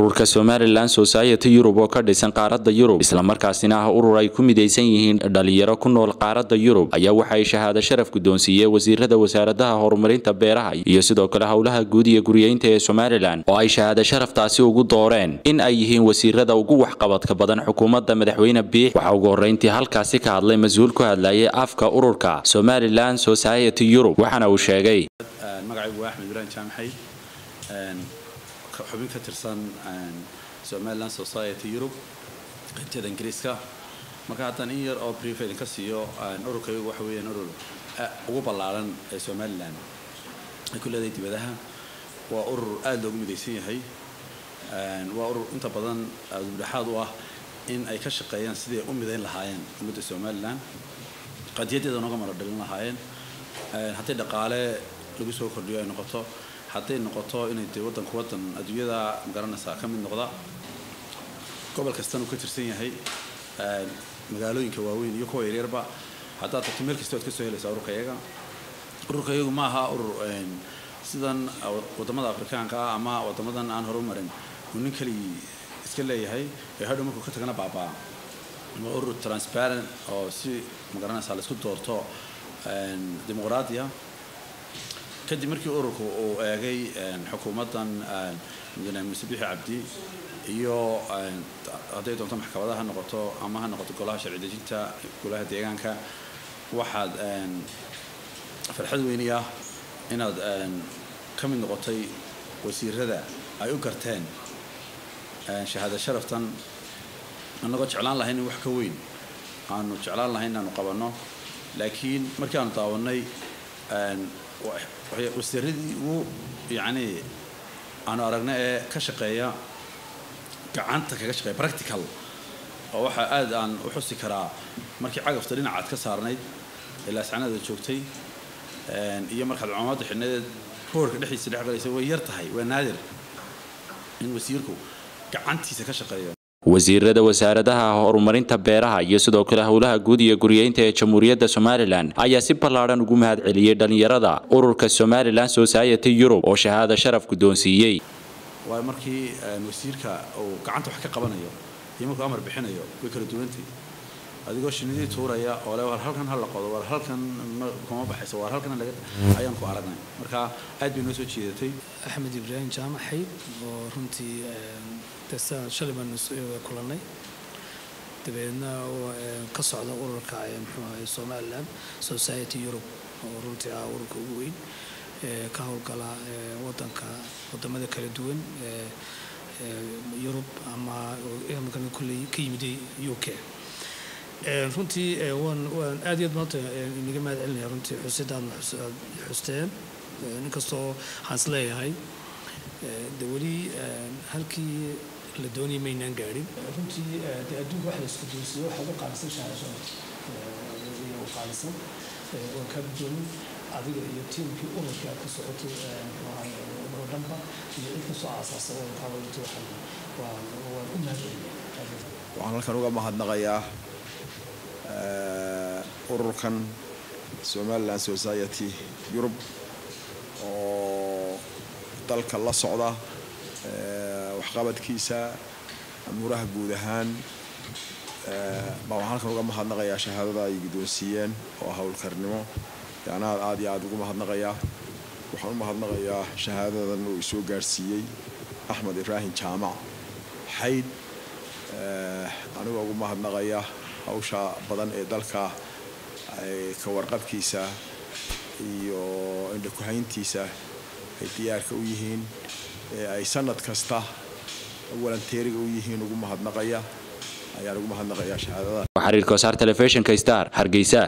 ururka somalilan society yurub oo ka dhisan qaaradda yurub islamarkaasina ah urur ay ku midaysan yihiin dhalinyaro ku nool qaaradda yurub ayaa waxa ay shahaado sharaf guddoonsiiyey wasiirada wasaaradaha horumarinta beeraha iyo sidoo kale howlaha guud iyo guryeynta ee somalilan oo ay shahaado sharaftaasi ugu dooreen in ay yihiin wasiirada ugu waxqabadka badan xukuumadda madaxweyne biix waxaa ugu horreyntii halkaasi ka hadlay mas-uul ku hadlayay afka ururka somalilan society yurub waxaana uu sheegay magacaygu waa axmed ibrahim jaamaxay xubin ka tirsan somaliland society yurub qaybteeda ingiriiska marka haddaan in yar oo brief idinka siiyo ururkaygu waxa weeyaan urur ugu ballaaran ee somalilan ay ku leedahay dibadaha waa urur aada loogu midaysan yahay waa urur inta badan dudhexaad u ah in ay ka shaqeeyaan sidii u midayn lahaayeen ummadda somalilan qadiyadeeda nooga mara dhalin lahaayeen hadday dhaqaale lagu soo kordhiyo ay noqoto hadday noqoto inay dee waddanku waddan adduunyada magaranaysaa ka mid noqda gobol kastan uu ka tirsan yahay magaalooyinka waaweyn iyo kuwa yaryarba haddaad tagto meel kasta waad ka soo helaysaa ururka iyaga ururka iyagu ma aha urur sidan waddamada afrikaanka ah ama waddamadan aan horumarin uu nin keligii iska leeyahay ee hadhow markuu ka tagana baabaa waa urur transparent oo si magaranaysaa laisku doorto dimuqraadiya kadib markii ururku uu eegay xukuumaddan mudane muuse bixi cabdi iyo hadday doonto maxkamadaha ha noqoto ama ha noqoto golaha sharci dejinta golaha deegaanka waxaad farxad weyni ah inaad ka mid noqotay wasiirada ay u garteen shahaada sharaftan annagoo jeclaan lahayn in wax ka weyn aanu jeclaan lahayn inaanu qabanno laakiin markii aanu daawanay wasiiradii ugu yacni aanu aragna ee ka shaqeeya gacanta kaga shaqeeya practical oo waxaa aad aan u xusi karaa markii cagafta dhinacaad ka saarnayd ilaa sacnada joogtay iyo markaad cumaamadda xidhnadeed hoorka dhexdiisa dhex galaysa way yar tahay waa naadir in wasiirku gacantiisa ka shaqeeyo wasiirada wasaaradaha horumarinta beeraha iyo sidoo kale howlaha guud iyo guryeynta ee jamhuuriyadda somalilan ayaa si ballaadhan ugu mahad celiyey dhallinyarada ururka somalilan society yurub oo shahaado sharaf guddoonsiiyey waa markii wasiirka uu gacanta wax ka qabanayo iyo markuu amar bixinayo way kala duwantay adigoo shinidii tuuraya oo le war halkan ha la qodo war halkan kuma baxayso war halkan laga ayaan ku aragnay marka aad bay noo soo jeedatay axmed ibraahim jaamac xayd oo runtii shalay baan kulannay dabeedna ka socda ururka muxuu ahay somaliland society europe oo runtii ah ururka ugu weyn ka howlgala wadanka wadamada kala duwan yurub ama kulley ka yimiday u k runtii waan waan aad iyo aad maanta inaga mahad celinaya runtii xusidaad xusteen inkastoo waxaan is leeyahay de weli halkii la doonaya maynaan gaadhin runtii de adduunka wax la isku doonsiyo waxa ugu qaalisan shahaasho iyo u qaalisan waan kaa gudoomin adiga iyo tiimkii ururkii aad ka socotay umro dhanba iyo cid kasoo aasaasa ururkaaba runtii waxaan waan waan u mahad celinaya waxaan halkan uga mahadnaqayaa ururkan somaliland society yurub oo dalka la socda waxqabadkiisa amuuraha guud ahaan baa waxaan halkan uga mahadnaqayaa shahaadada ay guddoonsiiyeen oo howlkarnimo yaanaad aad iyo aad ugu mahadnaqayaa waxaan u mahadnaqayaa shahaadadan uu isoo gaarsiiyey axmed ibraahim jaamac xayd anigoo ugu mahadnaqaya hawsha badan ee dalka ka warqabkiisa iyo indhakuhayntiisa ay diyaarka u yihiin ee ay sanad kasta walanteeriga u yihiin ugu mahadnaqaya ayaan ugu mahadnaqayaa shahaadada xiriirka wasaar telefishinka star hargeysa